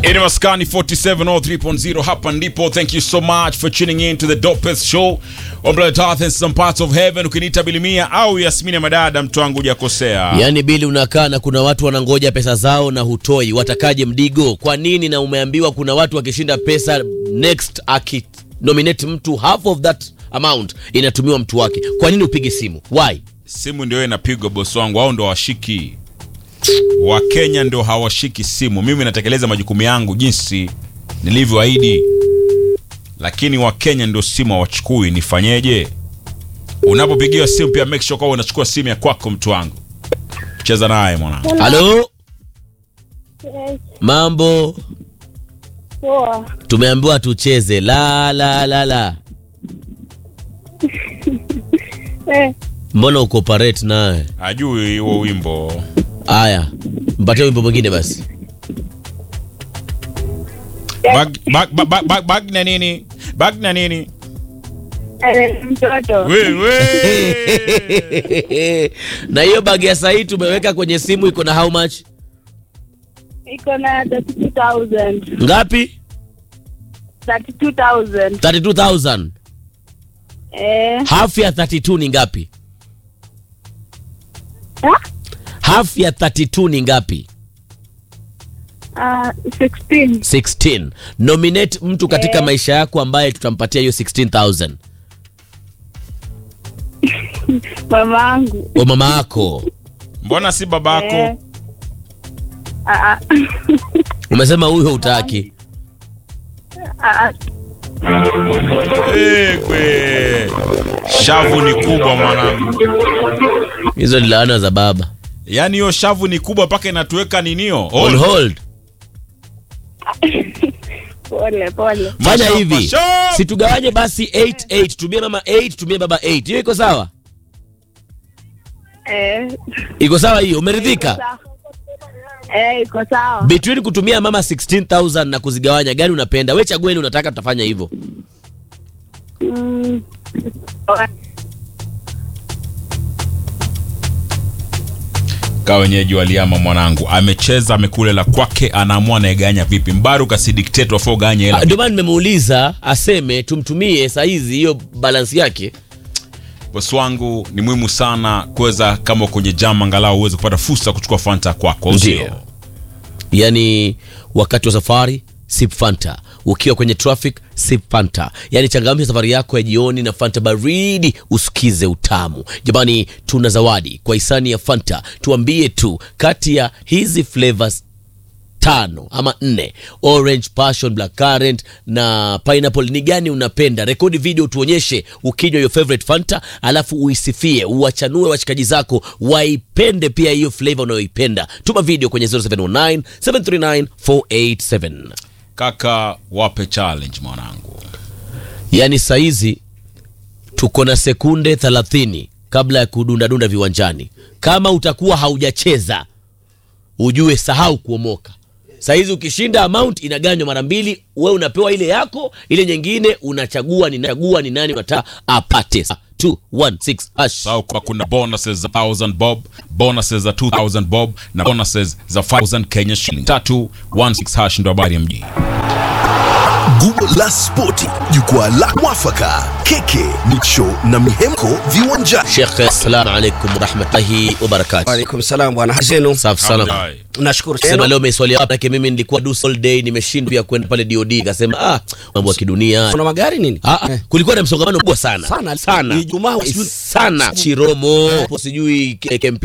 Ini Maskani 4703.0 hapa ndipo. Thank you so much for tuning in to the dopest show on planet Earth and some parts of heaven. Ukiniita Bilimia au Yasmini Madada, mtu wangu hujakosea. Yaani bili unakaa na kuna watu wanangoja pesa zao na hutoi, watakaje mdigo? Kwa nini? Na umeambiwa kuna watu wakishinda pesa next aki nominate mtu half of that amount inatumiwa mtu wake. Kwa nini upige simu? Why? Simu ndio inapigwa bosi wangu, au ndo washiki Wakenya ndio hawashiki simu. Mimi natekeleza majukumu yangu jinsi nilivyoahidi, lakini Wakenya ndio simu hawachukui. Nifanyeje? Unapopigiwa simu pia make sure kwa unachukua simu ya kwako, mtu wangu. Cheza naye mwanangu. Halo, Yes, mambo? poa. Tumeambiwa tucheze la la la la. Eh, Mbona uko parate naye? Ajui huo wimbo. Aya, mpatie wimbo mwingine basi. Bag, bag, bag, bag, bag, bag na nini? Bag na nini? eh, mtoto Wewe. na hiyo bagi ya sahii tumeweka kwenye simu iko na how much? iko na 32,000. Ngapi? 32,000. 32000. Eh, Half ya 32 ni ngapi? ha? Half ya 32 ni ngapi? Ah, 16. 16. Nominate mtu katika Eh. maisha yako ambaye tutampatia hiyo 16000. Mama yangu. Wa mama yako. Mbona si Eh. babako? Ah, ah. Umesema huyo utaki. Ah, ah. Ekwe. Shavu ni kubwa mwanangu. Hizo ni laana za baba. Yaani hiyo shavu ni kubwa mpaka inatuweka ninio. On hold. Pole pole. Fanya Masha- hivi. masha- Situgawanye basi 8 8. Tumie mama 8, tumie baba 8. Hiyo iko sawa? Eh. Iko sawa hiyo? Umeridhika? sawa. Eh, iko sawa. Between kutumia mama 16000 na kuzigawanya gani unapenda? Wewe chagua ile unataka tutafanya hivyo. Mm. Kaa wenyeji waliama mwanangu. Amecheza amekula la kwake anaamua anaeganya vipi. Mbaru kasi dictator for ganya Ah, hela. Ndio maana nimemuuliza aseme tumtumie saa hizi hiyo balance yake. Bosi wangu ni muhimu sana kuweza kama kwenye jam angalau uweze kupata fursa ya kuchukua Fanta kwako. au sio? Ndio. Yaani wakati wa safari sip Fanta, ukiwa kwenye traffic sip Fanta. Yaani changamsha safari yako ya jioni na Fanta baridi, usikize utamu. Jamani, tuna zawadi kwa hisani ya Fanta. Tuambie tu kati ya hizi flavors tano ama nne orange passion black currant na pineapple ni gani unapenda rekodi video tuonyeshe ukinywa your favorite fanta alafu uisifie uwachanue washikaji zako waipende pia hiyo flavor unayoipenda tuma video kwenye 0709 739 487 Kaka wape challenge mwanangu. yaani saizi tuko na sekunde 30 kabla ya kudundadunda viwanjani kama utakuwa haujacheza ujue sahau kuomoka saizi ukishinda amount inaganywa mara mbili we unapewa ile yako ile nyingine unachagua ni, chagua ni nani unataka apate 216 hash Sawa kwa kuna bonuses za 1000 bob, bonuses za 2000 bob na bonuses za 5000 Kenya shilling. 316 hash ndo habari ya mjini. Gumo la Spoti, jukwaa la mwafaka, keke, micho na mihemko viwanjani. Sheikh, assalamu alaikum warahmatullahi wabarakatuh. Waalaikum salam bwana zenu. Safi sana. Alhamdulillah. Nashukuru Sema sana. leo umeswalia wapi? Manake mimi nilikuwa dus all day, nimeshindwa pia kwenda pale DOD, ikasema ah, mambo ya kidunia. Kuna magari nini? Ah, ah, kulikuwa na msongamano mkubwa sana Sana. sana Ijumaa, sana Chiromo, sijui Kempi